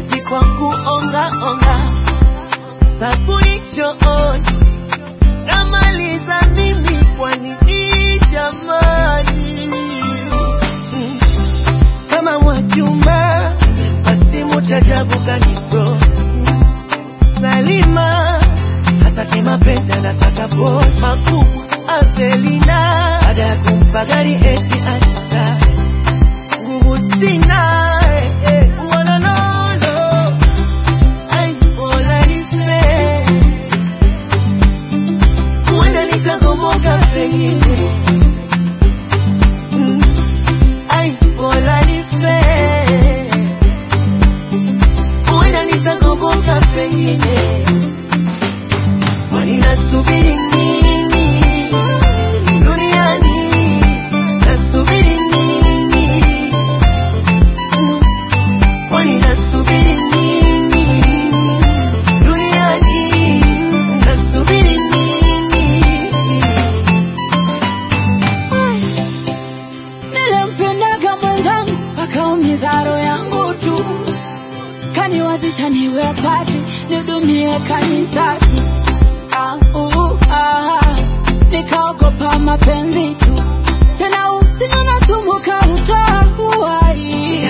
mapenzi kwa kuonga onga, sabuni chooni namaliza mimi, kwa nini jamani? Mm. Kama Mwajuma basi mutajabu gani bro? Salima hataki mapenzi, anataka boy makubwa. Avelina baada ya kumpa gari eti ata nguvu sina eh, eh, walololo ai bora nife huenda nitagomoka pengine Mm. ai bora nife huenda nitagomoka pengine kwani nasubiri nini duniani nasubiri nini Mm. kwani nasubiri nini duniani nasubiri nini Nilimpendaga mwenzangu akaumiza roho yangu tu, kaniwazisha niwe padri nihudumie kanisani. Ah, uh, ah, nikaogopa mapenzi tu, tena usiku nasumbuka utoa uhai